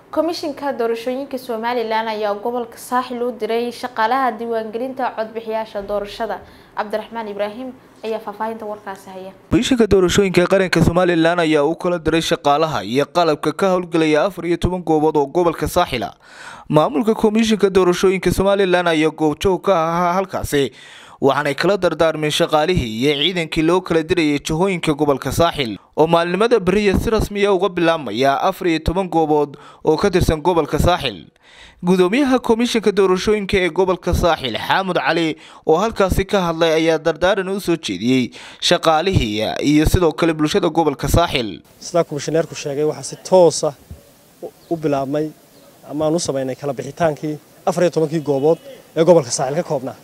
komishinka doorashooyinka somalilan ayaa gobolka saaxil u diray shaqaalaha diiwaangelinta codbixiyaasha doorashada cabdiraxmaan ibraahim ayaa faahfaahinta warkaasi haya komishinka doorashooyinka qaranka somalilan ayaa u kala diray shaqaalaha iyo qalabka ka howlgelaya afar iyo toban goobood oo gobolka saaxila maamulka komishinka doorashooyinka somalilan ayaa goobjoog ka ahaa halkaasi waxaanay kala dardaarmeen shaqaalihii iyo ciidankii loo kala dirayay jahooyinka gobolka saaxil oo maalinimada beriya si rasmiya uga bilaabmaya afar iyo toban goobood oo ka tirsan gobolka saaxil gudoomiyaha komishinka doorashooyinka ee gobolka saaxil xaamud cali oo halkaasi ka hadlay ayaa dardaaran u soo jeediyey shaqaalihii iyo sidoo kale bulshada gobolka saaxil sidaa komishineerku sheegay waxaa si toosa u bilaabmay amaan u samaynay kala bixitaankii afar iyo tobankii goobood ee gobolka saaxil ka koobnaa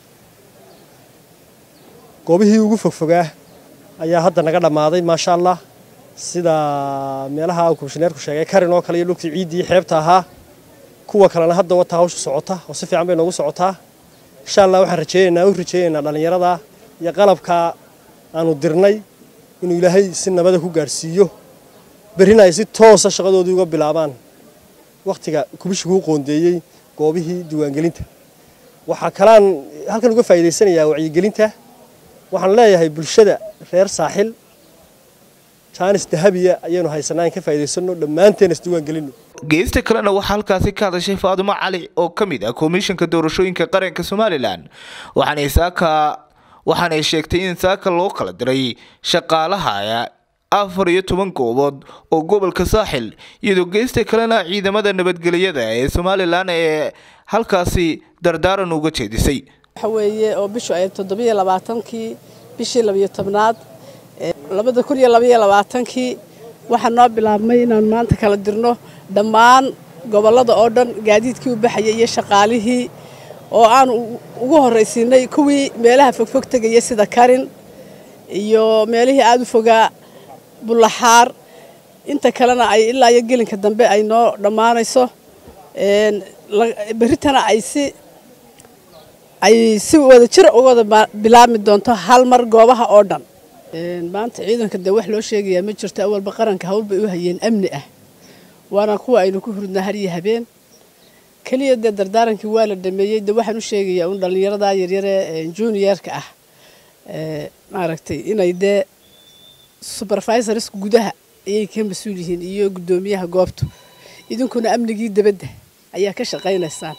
goobihii ugu fogfogaa ayaa hadda naga dhammaaday maasha allah sida meelaha uu komishineerku sheegay karin oo kale iyo dhulkii ciiddii xeebta ahaa kuwa kalena hadda wataa hawsha socota oo si fiican bay noogu socotaa insha allah waxaan rajeynaynaa u rajeynaynaa dhallinyarada iyo qalabka aanu dirnay inuu ilaahay si nabada ku gaadhsiiyo berrina ay si toosa shaqadoodii uga bilaabaan wakhtiga kubishiguu qoondeeyey goobihii diiwaangelinta waxaa kalaan halkan uga faa'iidaysanayaa wacyigelinta waxaan leeyahay bulshada reer saaxil jaanis dahabiya ayaynu haysanaa in ka faa'iidaysano dhammaanteen isdiiwaan gelino geesta kalena waxaa halkaasi ka hadashay faadimo cali oo ka mid ah komishinka doorashooyinka qaranka somalilan waxaanay saaka waxaanay sheegtay in saaka loo kala diray shaqaalaha afar iyo toban goobood oo gobolka saaxil iyadoo geesta kalena ciidamada nabadgelyada ee somalilan ee halkaasi dardaaran uga jeedisay waxa weeye oo bishu ay toddobiyo labaatankii bishii labiyo tobnaad labada kun iyo labayo labaatankii waxaa noo bilaabmay inaan maanta kala dirno dhammaan gobollada oo dhan gaadiidkii u baxayay iyo shaqaalihii oo aan ugu horraysiinay kuwii meelaha fogfog tegaya sida karin iyo meelihii aada u fogaa bullaxaar inta kalena ay ilaa iyo gelinka dambe ay noo dhammaanayso berritana ay si ay si wada jir uga wada bilaabmi doonto hal mar goobaha oo dhan maanta ciidanka dee wax loo sheegayaa ma jirto awalba qaranka hawl bay u hayeen amni ah waana kuwa aynu ku hurdnaa har iyo habeen keliya dee dardaarankii waa la dhameeyey dee waxaan u sheegayaa un dhallinyarada yaryare juniorka ah maaragtay inay dee supervisorska gudaha ayay ka mas-uul yihiin iyo guddoomiyaha goobtu idinkuna amnigii debadda ayaa ka shaqaynaysaan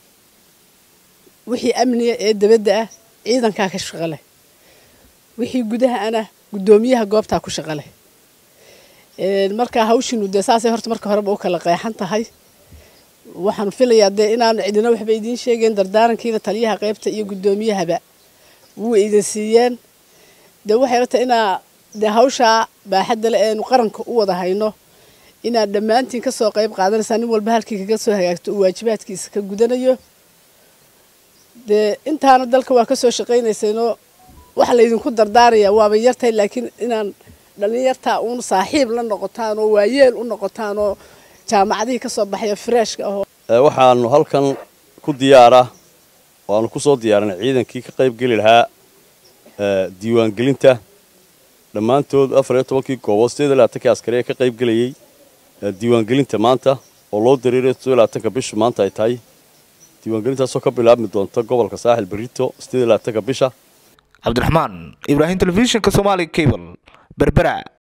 wixii amniga ee debadda ah ciidankaa ka shaqo leh wixii gudaha ana guddoomiyaha goobtaa ku shaqo leh markaa hawshiinu dee saasay horta marka horeba u kala qeexan tahay waxaan filayaa dee inaan cidina waxba idiin sheegeen dardaarankiina taliyaha qaybta iyo guddoomiyahaba wuu idin siiyeen dee waxay la tahay inaa dee hawshaa baaxadda le eenu qaranka u wada hayno inaad dhammaantiin kasoo qayb qaadanaysaa nin walba halkii kaga soo hagaagto uu waajibaadkiisa ka gudanayo dee intaana dalka waa kasoo shaqaynaysayno waxa laydinku dardaarayaa waaba yartahay laakiin inaan dhallinyartaa uun saaxiib la noqotaan oo waayeel u noqotaan oo jaamacadihii kasoo baxaya freeshka ahoo waxaanu halkan ku diyaara waanu kusoo diyaarinay ciidankii ka qayb geli lahaa diiwaangelinta dhammaantood afar iyo tobankii goobood sideed iyo labaatankii askari ee ka qayb gelayey diiwaangelinta maanta oo loo dareeray sideed iyo labaatanka bishu maanta ay tahay diiwaangelintaasoo ka bilaabmi doonta gobolka saaxil berito sideed iyo labaatanka bisha cabdiraxmaan ibraahim telefishinka somaali cable berbera